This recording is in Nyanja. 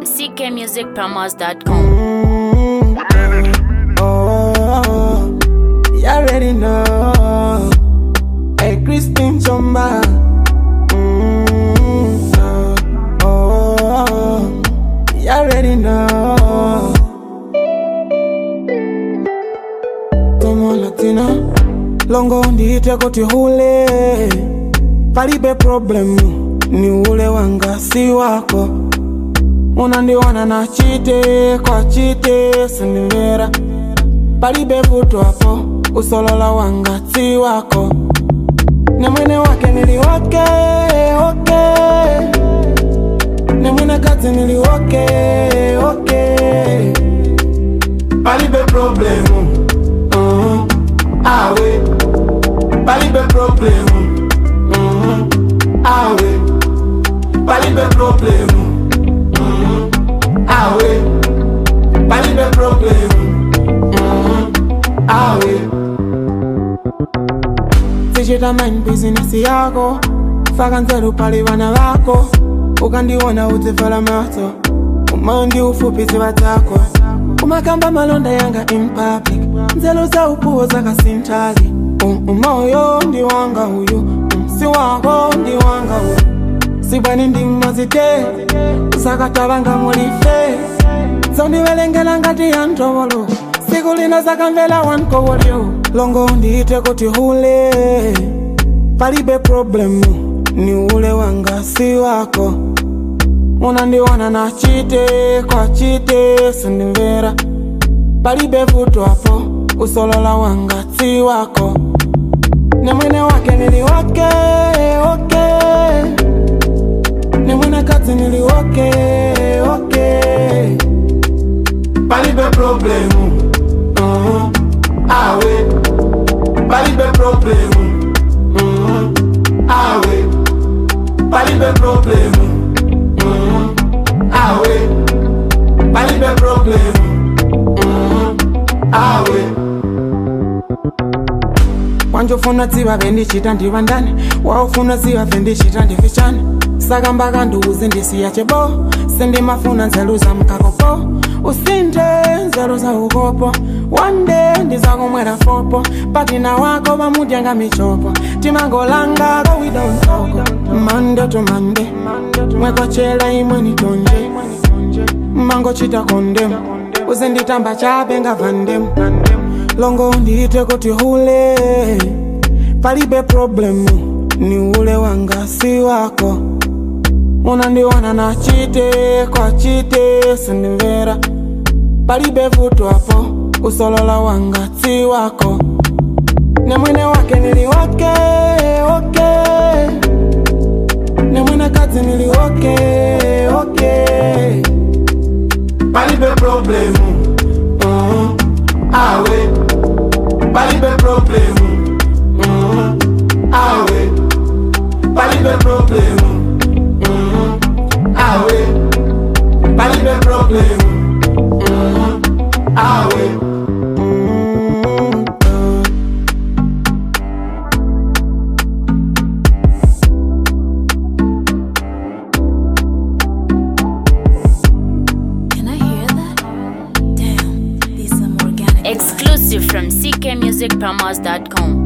ckmusicpromos.com. Oh, you already know. Hey, Christine Chomba. Mm, oh, oh, you already know. Tomo Latina, longo ndiite kuti hule, palibe problemu, ni ule wanga si wako unandiona na chite kwa chite sindimvera palibe vuto hapo usolola wanga si wako ne mwene wake niliwake oke ne mwene kazi niliwake oke palibe problemu uh, awe palibe problemu uh, awe palibe problemu awe palibe problem mm, awe sichita mind business yako faka nzeru pali vana vako ukandiona udzivhala maso umandi ufupisi vatako umakamba malonda yanga in public nzelo za upuwo zakasintali Um, umoyo ndi wanga uyu um, si wako ndi wanga uyu sibwani ndimazite zakatavanga mulife zondivelengela ngati ya ntovolo siku lino zakamvela wankovolyo longo ndiite kuti hule palibe problemu ni ule wanga si wako unandiona na chite kwa chite sindimvera palibe vuto hapo usolola wanga si wako ne mwene wake niliwake oke ne mwene kazi niliwake oke palibe problemu uh, awe palibe problemu uh, awe palibe problemu uh, awe palibe problemu uh, awe wanjofuna dziva vendichita ndiva ndani waufuna ziva vendichita ndifichani saka mbaka nduuzi ndisiya chebo sindimafuna nzeru za mkakopo usinthe nzeru za ukopo wande ndizakumwera fopo patina wako vamudyanga michopo timangolanga kowidontoko mande to mande mwekochela imwe nitonje mangochita kondem uzinditamba chape ngavandem longo ndiite kuti hule palibe problemu ni ule wanga si wako unandiona na chite kwa chite sindimvera palibe vuto hapo usolola wanga si wako ne mwene wake niliwake oke ne mwene kazi niliwake oke palibe problemu uh, awe palibe problemu uh, awe palibe problemu uh, awe palibe problemu uh, awe mm, uh. Can I hear that? Damn, these some organic. Exclusive from ckmusicpromos.com.